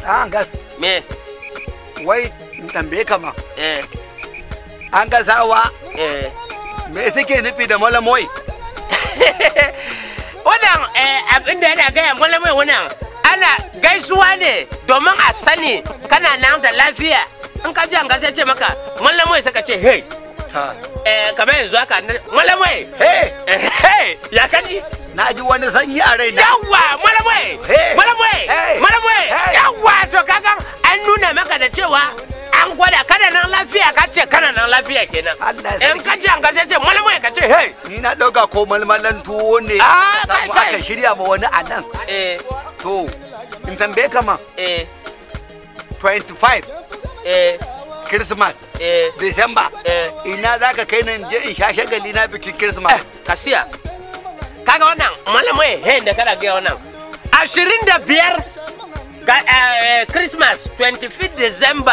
an gas me wai in tambaye ka ma eh an gasawa eh me suke nufi da malamoy wannan eh, abin da yana gaya malamai wannan ana gaisuwa ne domin a sani kana nan da lafiya in ka ji an gasa ce maka malamai saka ce hey eh kamar yanzu haka na- malamai Hey, eh, hey ya kaji na ji wani sanyi a raina. yawwa malamai Hey. malamai Hey. malamai Hey. yawwa to kaga an nuna maka da cewa an gwada kana nan lafiya ka ce kana nan lafiya kenan Allah ya in ka ji an gasa ce malamai ka ce hey Ni na ɗauka ko malmalan tuwo ne. Ah, aka samu kai, kai. Aka shirya ma wani a nan. eh To, in tambaye ka ma eh 25 eh Christmas, eh December. eh Ina za ka kai nan je in sha shagali na bikin Christmas. kasiya kaga wannan malamai hen da kana gaya wannan ashirin da biyar ga eh, christmas 25 december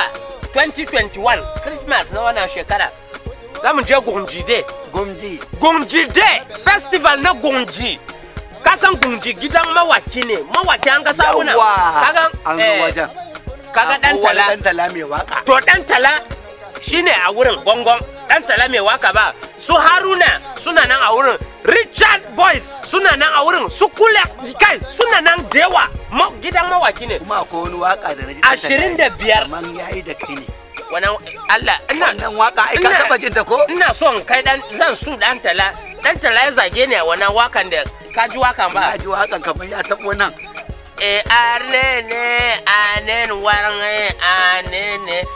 2021 christmas na wannan shekara za mu je gunji day Gumji. gunji day festival na gunji kasan gunji gidan mawaki ne mawaki an kasa wuna kaga An zo eh, wajen. kaga dan Akwai wani tala Dan tala mai waka. to dan tala shine a wurin gongon dan tala mai waka ba su haruna suna nan a wurin richard boys suna nan a wurin su kula kai suna nan da yawa Ma- gidan mawaki ne Kuma akwai wani waka da na ji. Dan Tala Ashirin da biyar. Kaman yayi da kai ne. wannan allah ina Wannan waka ai ka Ina- taba jin ta ko? ina son kai dan zan su dan tala dan tala ya zage ni a wannan wakan da ka ji wakan ba Na ji wakan kamar ya tabo nan. e anene anen warnge anene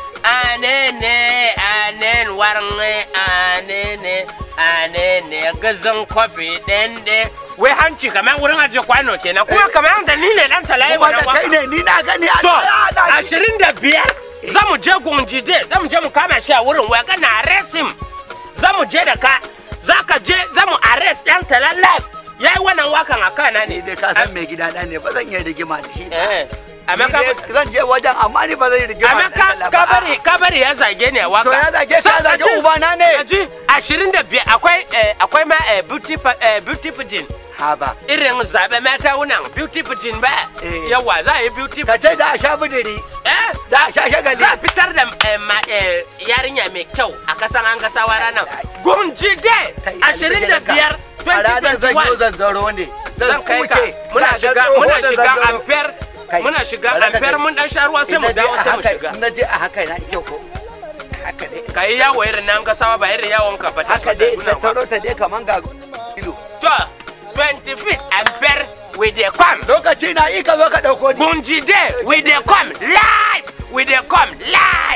anene anen warnge anene anene gazan kofi dende wai hanci kamar wurin aje kwano kenan kuma kamar da ni ne dan talaye Kuma wannan da kai waka ne ni na gani a to Ah, na ji. ashirin da biyar za mu je gunjide za mu je mu kama shi a wurin waya kana arrest him za mu je da ka za ka je za mu arrest dan tala live ya yi wannan wakan a kana ne Ni dai ka san mai gida na ne ba zan iya rigima da shi ba. Eh, amma Ni ka dai zan je wajen amma ni ba zan yi rigima amma da ka Dan Tala ka ba. bari ka bari ya zage ne a waka To ya zage shi, ya Sa- zage aji- ubana ne. aji ashirin da biyar akwai eh, akwai ma eh, beauty pa- eh, beauty pigeon Haba. irin zaɓe mata wunan beauty pigeon ba Eh. yawa za a yi beauty Ka pigeon ce da a sha budiri. eh Da a sha shagali. za a fitar da eh, ma- eh, yarinya mai kyau a kasan an gasawa ranar gunji day Kai, ashirin da biyar A ranar zan yi 2021 zanzaro ne. zan kai ka kuke. muna Za ga shiga tsoho muna da shiga zanzaro. amfer Kai, muna shiga bari ka amfer gani. mun dan sha ruwa sai In mu na je dawo a sai mu haka- shiga in na je a haka na kyau ko. Haka dai. ka yi yawo irin nan gasawa ba irin yawon ka fata Haka dai ta taro ta dai kaman ga kilo. to 20 feet amfer we dey come Lokaci na yi ka zo ka ɗauko ni. gunji day we dey come live we dey come live